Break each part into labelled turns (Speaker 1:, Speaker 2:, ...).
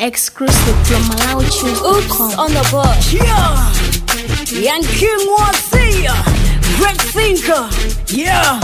Speaker 1: Exclusive from
Speaker 2: Oops
Speaker 1: MalawiChoose.com.
Speaker 2: on the board.
Speaker 3: Yeah. Young King Wazia. Great thinker. Yeah.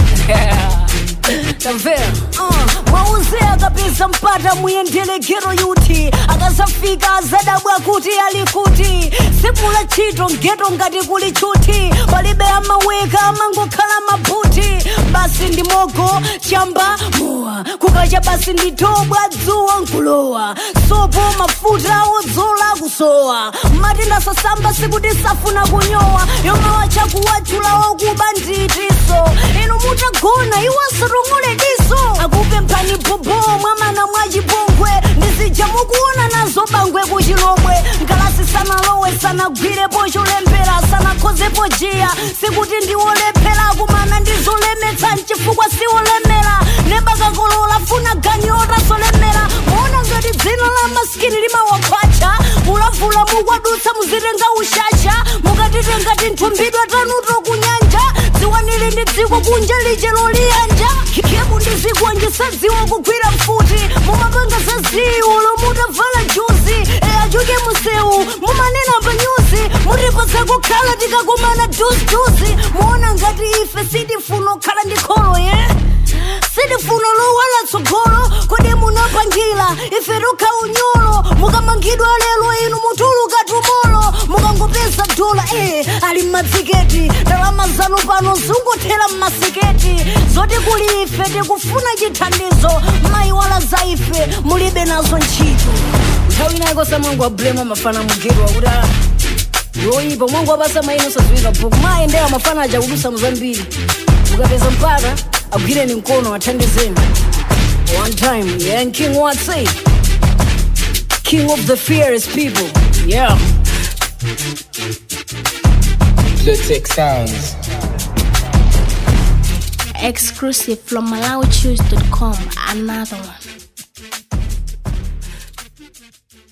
Speaker 3: Tavera. Uh, wauzea kabisa mpata muyendelekero yuti akasafika azadabwa kuti ali kuti simula ntchito ngeto ngati kuli chuti palibe amaweka amangokhala mabuti basi ndi mogo chamba mowa kukacha basi ndi thobwa dzuwa nkulowa sopo mafuta odzola kusowa matenda sasamba sikuti safuna kunyowa yomwe wachakuwachula wakuba nditiso inu mutagona iwasatongole diso akupemphani bobo mwamana mwachipongwe ndizija mukuona nazo bangwe kuchilomwe nkalasi sanalowe sanagwirepo cholembera sanakhozepo jiya sikuti ndiwolephera kumana ndizolemetsa mchifukwa siwolemera nebakakolola funa ganyota solemera muona ngati dzina la maskini limawakhwacha ulavula mukwadutsa muzitenga ushasha mukatitenga tinthumbidwa tanuto kunyanja dziwanili ndi dziko kunja lije loliyanja khebu ndi zikuwanjisadziwa kugwira mfuti mumapanga zaziwo lomutavala juzi eyachuke musewu mumanena pa nyuzi mutipatsa kukhala tikakumana juzijuzi muona ngati ife sitifuna kukhala ndi kholo ye sitifuna lowala tsogolo kodi munapangira ife tukha unyolo mukamangidwa lero inu mutuluka tumolo mukangopeza dola eh ali mmadziketi ndalama zanu pano zungothera mmasiketi zoti kuli ife tikufuna chithandizo mayiwala za ife mulibe nazo ntchito nthawi inayiko samwangu ablema mafana mugedwa kuti ah, yoyipa mwangu apasa maino saziwika bhuku mayendera mafana aja kudusa muzambiri mukapeza mpata agwireni mkono athandizeni one time yeah and king what say king of the fearless people yeah
Speaker 4: Bluetech Sounds.
Speaker 1: Exclusive from MalawiChoose.com. Another one.